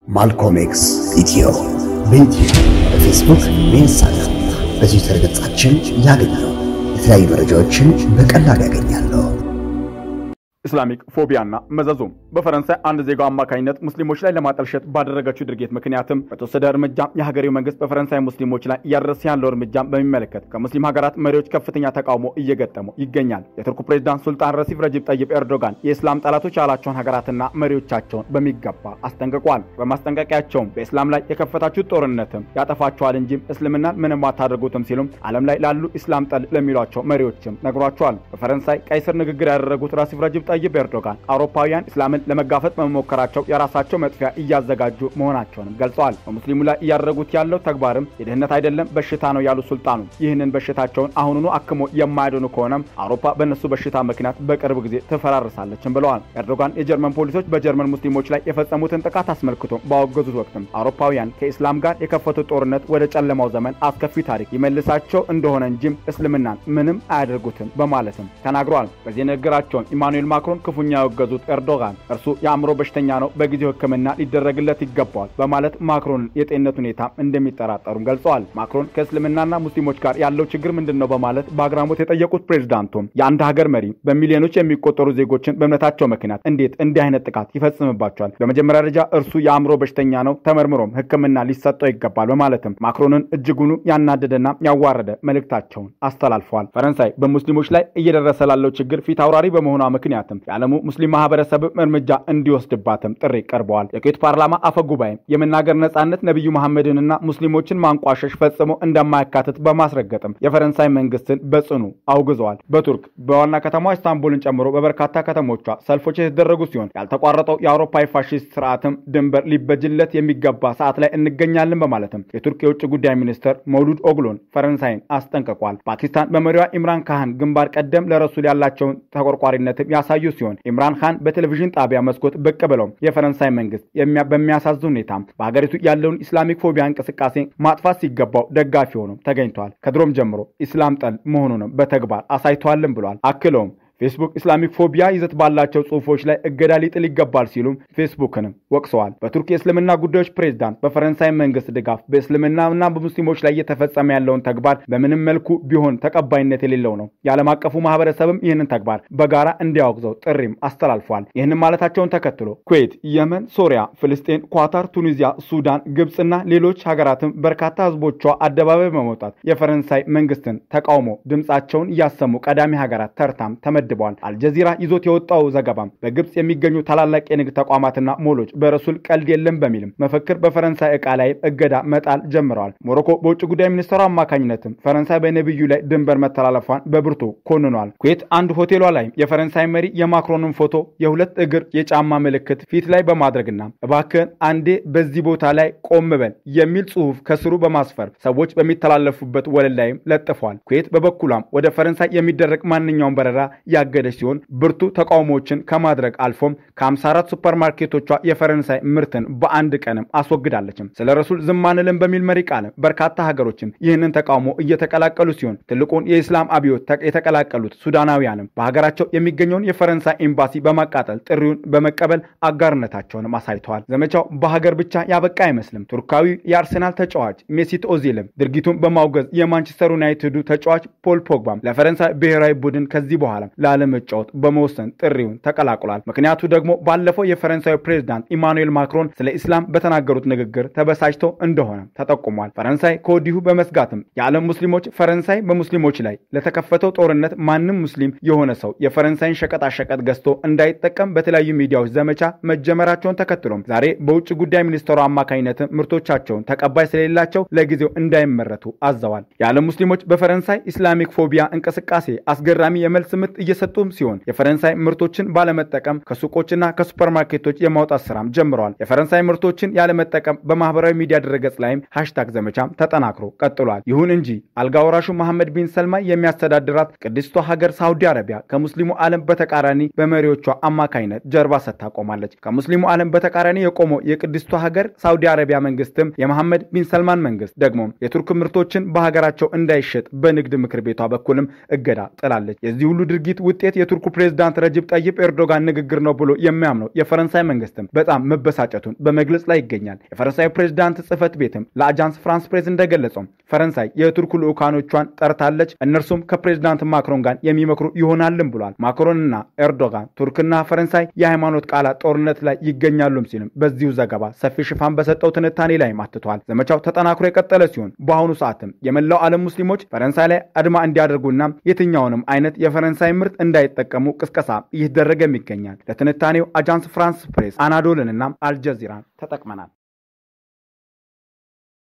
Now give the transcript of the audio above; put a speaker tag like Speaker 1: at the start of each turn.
Speaker 1: ማልኮም ኤክስ ኢትዮ በዩትዩብ በፌስቡክ በኢንስታግራም በትዊተር ገጻችን ያገኛሉ። የተለያዩ መረጃዎችን በቀላሉ ያገኛሉ።
Speaker 2: ኢስላሚክ ፎቢያና መዘዙም በፈረንሳይ አንድ ዜጋው አማካኝነት ሙስሊሞች ላይ ለማጠልሸት ባደረገችው ድርጊት ምክንያትም በተወሰደ እርምጃ የሀገሬው መንግስት በፈረንሳይ ሙስሊሞች ላይ እያደረሰ ያለው እርምጃ በሚመለከት ከሙስሊም ሀገራት መሪዎች ከፍተኛ ተቃውሞ እየገጠመው ይገኛል። የቱርኩ ፕሬዚዳንት ሱልጣን ረሲፍ ረጂብ ጠይብ ኤርዶጋን የእስላም ጠላቶች ያላቸውን ሀገራትና መሪዎቻቸውን በሚገባ አስጠንቅቋል። በማስጠንቀቂያቸውም በእስላም ላይ የከፈታችሁት ጦርነትም ያጠፋቸዋል እንጂም እስልምናን ምንም አታደርጉትም ሲሉም ዓለም ላይ ላሉ ኢስላም ጠል ለሚሏቸው መሪዎችም ነግሯቸዋል። በፈረንሳይ ቀይ ስር ንግግር ያደረጉት ረሲፍ ረጂብ ጠይብ ኤርዶጋን አውሮፓውያን እስላምን ለመጋፈጥ በመሞከራቸው የራሳቸው መጥፊያ እያዘጋጁ መሆናቸውንም ገልጸዋል። በሙስሊሙ ላይ እያደረጉት ያለው ተግባርም የድህነት አይደለም በሽታ ነው ያሉት ሱልጣኑ ይህንን በሽታቸውን አሁኑኑ አክሞ የማያድኑ ከሆነም አውሮፓ በእነሱ በሽታ ምክንያት በቅርብ ጊዜ ትፈራርሳለችም ብለዋል። ኤርዶጋን የጀርመን ፖሊሶች በጀርመን ሙስሊሞች ላይ የፈጸሙትን ጥቃት አስመልክቶ ባወገዙት ወቅትም አውሮፓውያን ከኢስላም ጋር የከፈቱት ጦርነት ወደ ጨለማው ዘመን አስከፊ ታሪክ ይመልሳቸው እንደሆነ እንጂም እስልምናን ምንም አያደርጉትም በማለትም ተናግረዋል። በዚህ ንግግራቸውን ኢማኑኤል ማክሮን ክፉኛ ያወገዙት ኤርዶጋን እርሱ የአእምሮ በሽተኛ ነው፣ በጊዜው ሕክምና ሊደረግለት ይገባዋል በማለት ማክሮንን የጤንነት ሁኔታ እንደሚጠራጠሩም ገልጸዋል። ማክሮን ከእስልምናና ሙስሊሞች ጋር ያለው ችግር ምንድን ነው በማለት በአግራሞት የጠየቁት ፕሬዚዳንቱም የአንድ ሀገር መሪ በሚሊዮኖች የሚቆጠሩ ዜጎችን በእምነታቸው ምክንያት እንዴት እንዲህ አይነት ጥቃት ይፈጽምባቸዋል? በመጀመሪያ ደረጃ እርሱ የአእምሮ በሽተኛ ነው፣ ተመርምሮም ሕክምና ሊሰጠው ይገባል በማለትም ማክሮንን እጅጉኑ ያናደደና ያዋረደ መልእክታቸውን አስተላልፈዋል። ፈረንሳይ በሙስሊሞች ላይ እየደረሰ ላለው ችግር ፊት አውራሪ በመሆኗ ምክንያትም የዓለሙ ሙስሊም ማህበረሰብ እርምጃ እንዲወስድባትም ጥሪ ቀርበዋል። የኩዌት ፓርላማ አፈ ጉባኤም የመናገር ነጻነት ነቢዩ መሐመድንና ሙስሊሞችን ማንቋሸሽ ፈጽሞ እንደማያካትት በማስረገጥም የፈረንሳይ መንግስትን በጽኑ አውግዘዋል። በቱርክ በዋና ከተማ ኢስታንቡልን ጨምሮ በበርካታ ከተሞቿ ሰልፎች የተደረጉ ሲሆን ያልተቋረጠው የአውሮፓ ፋሽስት ስርዓትም ድንበር ሊበጅለት የሚገባ ሰዓት ላይ እንገኛለን በማለትም የቱርክ የውጭ ጉዳይ ሚኒስትር መውሉድ ኦግሎን ፈረንሳይን አስጠንቅቋል። ፓኪስታን በመሪዋ ኢምራን ካህን ግንባር ቀደም ለረሱል ያላቸውን ተቆርቋሪነትም ያሳዩ ሲሆን ኢምራን ካን በቴሌቪዥን ጣቢያ መስኮት ብቅ ብለው የፈረንሳይ መንግስት በሚያሳዝን ሁኔታ በሀገሪቱ ያለውን ኢስላሚክ ፎቢያ እንቅስቃሴ ማጥፋት ሲገባው ደጋፊ ሆኖም ተገኝተዋል። ከድሮም ጀምሮ ኢስላም ጠል መሆኑንም በተግባር አሳይተዋልም ብሏል። አክለውም ፌስቡክ ኢስላሚክ ፎቢያ ይዘት ባላቸው ጽሁፎች ላይ እገዳ ሊጥል ይገባል ሲሉም ፌስቡክንም ወቅሰዋል። በቱርክ የእስልምና ጉዳዮች ፕሬዝዳንት በፈረንሳይ መንግስት ድጋፍ በእስልምናና በሙስሊሞች ላይ እየተፈጸመ ያለውን ተግባር በምንም መልኩ ቢሆን ተቀባይነት የሌለው ነው። የዓለም አቀፉ ማህበረሰብም ይህንን ተግባር በጋራ እንዲያወግዘው ጥሪም አስተላልፏል። ይህንን ማለታቸውን ተከትሎ ኩዌት፣ የመን፣ ሶሪያ፣ ፍልስጤን፣ ኳታር፣ ቱኒዚያ፣ ሱዳን፣ ግብፅና ሌሎች ሀገራትም በርካታ ህዝቦቿ አደባባይ በመውጣት የፈረንሳይ መንግስትን ተቃውሞ ድምፃቸውን እያሰሙ ቀዳሚ ሀገራት ተርታም ተመድ ተመድበዋል። አልጀዚራ ይዞት የወጣው ዘገባም በግብፅ የሚገኙ ታላላቅ የንግድ ተቋማትና ሞሎች በረሱል ቀልድ የለም በሚልም መፈክር በፈረንሳይ ዕቃ ላይ እገዳ መጣል ጀምረዋል። ሞሮኮ በውጭ ጉዳይ ሚኒስትሯ አማካኝነትም ፈረንሳይ በነቢዩ ላይ ድንበር መተላለፏን በብርቱ ኮንኗል። ኩዌት አንድ ሆቴሏ ላይ የፈረንሳይ መሪ የማክሮንን ፎቶ የሁለት እግር የጫማ ምልክት ፊት ላይ በማድረግና እባክህን አንዴ በዚህ ቦታ ላይ ቆም በል የሚል ጽሑፍ ከስሩ በማስፈር ሰዎች በሚተላለፉበት ወለል ላይም ለጥፏል። ኩዌት በበኩሏም ወደ ፈረንሳይ የሚደረግ ማንኛውም በረራ ያገደች ሲሆን ብርቱ ተቃውሞዎችን ከማድረግ አልፎም ከ54 ሱፐርማርኬቶቿ የፈረንሳይ ምርትን በአንድ ቀንም አስወግዳለችም። ስለ ረሱል ዝም አንልም በሚል መሪ ቃልም በርካታ ሀገሮችም ይህንን ተቃውሞ እየተቀላቀሉ ሲሆን ትልቁን የኢስላም አብዮት የተቀላቀሉት ሱዳናውያንም በሀገራቸው የሚገኘውን የፈረንሳይ ኤምባሲ በማቃጠል ጥሪውን በመቀበል አጋርነታቸውንም አሳይተዋል። ዘመቻው በሀገር ብቻ ያበቃ አይመስልም። ቱርካዊ የአርሰናል ተጫዋች ሜሲት ኦዚልም ድርጊቱን በማውገዝ የማንቸስተር ዩናይትዱ ተጫዋች ፖል ፖግባም ለፈረንሳይ ብሔራዊ ቡድን ከዚህ በኋላ ላለመጫወት በመወሰን ጥሪውን ተቀላቅሏል። ምክንያቱ ደግሞ ባለፈው የፈረንሳዩ ፕሬዝዳንት ኢማኑኤል ማክሮን ስለ ኢስላም በተናገሩት ንግግር ተበሳጭተው እንደሆነ ተጠቁሟል። ፈረንሳይ ከወዲሁ በመስጋትም የዓለም ሙስሊሞች ፈረንሳይ በሙስሊሞች ላይ ለተከፈተው ጦርነት ማንም ሙስሊም የሆነ ሰው የፈረንሳይን ሸቀጣሸቀጥ ገዝቶ እንዳይጠቀም በተለያዩ ሚዲያዎች ዘመቻ መጀመራቸውን ተከትሎም ዛሬ በውጭ ጉዳይ ሚኒስትሩ አማካኝነት ምርቶቻቸውን ተቀባይ ስለሌላቸው ለጊዜው እንዳይመረቱ አዘዋል። የዓለም ሙስሊሞች በፈረንሳይ ኢስላሚክ ፎቢያ እንቅስቃሴ አስገራሚ የመልስ ምት እየሰጡም ሲሆን የፈረንሳይ ምርቶችን ባለመጠቀም ከሱቆችና ከሱፐርማርኬቶች የማውጣት ስራም ጀምረዋል። የፈረንሳይ ምርቶችን ያለመጠቀም በማህበራዊ ሚዲያ ድረገጽ ላይም ሃሽታግ ዘመቻም ተጠናክሮ ቀጥሏል። ይሁን እንጂ አልጋ ወራሹ መሐመድ ቢን ሰልማን የሚያስተዳድራት ቅድስቷ ሀገር ሳውዲ አረቢያ ከሙስሊሙ ዓለም በተቃራኒ በመሪዎቿ አማካይነት ጀርባ ሰጥታ ቆማለች። ከሙስሊሙ ዓለም በተቃራኒ የቆመው የቅድስቷ ሀገር ሳውዲ አረቢያ መንግስትም የመሐመድ ቢን ሰልማን መንግስት ደግሞ የቱርክ ምርቶችን በሀገራቸው እንዳይሸጥ በንግድ ምክር ቤቷ በኩልም እገዳ ጥላለች። የዚህ ሁሉ ድርጊት ውጤት የቱርኩ ፕሬዝዳንት ረጅብ ጠይብ ኤርዶጋን ንግግር ነው ብሎ የሚያምነው የፈረንሳይ መንግስትም በጣም መበሳጨቱን በመግለጽ ላይ ይገኛል። የፈረንሳዩ ፕሬዝዳንት ጽህፈት ቤትም ለአጃንስ ፍራንስ ፕሬስ እንደገለጸው ፈረንሳይ የቱርኩ ልዑካኖቿን ጠርታለች። እነርሱም ከፕሬዝዳንት ማክሮን ጋር የሚመክሩ ይሆናልም ብሏል። ማክሮንና ኤርዶጋን ቱርክና ፈረንሳይ የሃይማኖት ቃላት ጦርነት ላይ ይገኛሉም ሲልም በዚሁ ዘገባ ሰፊ ሽፋን በሰጠው ትንታኔ ላይ አትቷል። ዘመቻው ተጠናክሮ የቀጠለ ሲሆን በአሁኑ ሰዓትም የመላው ዓለም ሙስሊሞች ፈረንሳይ ላይ አድማ እንዲያደርጉና የትኛውንም አይነት የፈረንሳይ ምርት እንዳይጠቀሙ ቅስቀሳ እየተደረገም ይገኛል። ለትንታኔው አጃንስ ፍራንስ ፕሬስ፣ አናዶልንና አልጀዚራን ተጠቅመናል።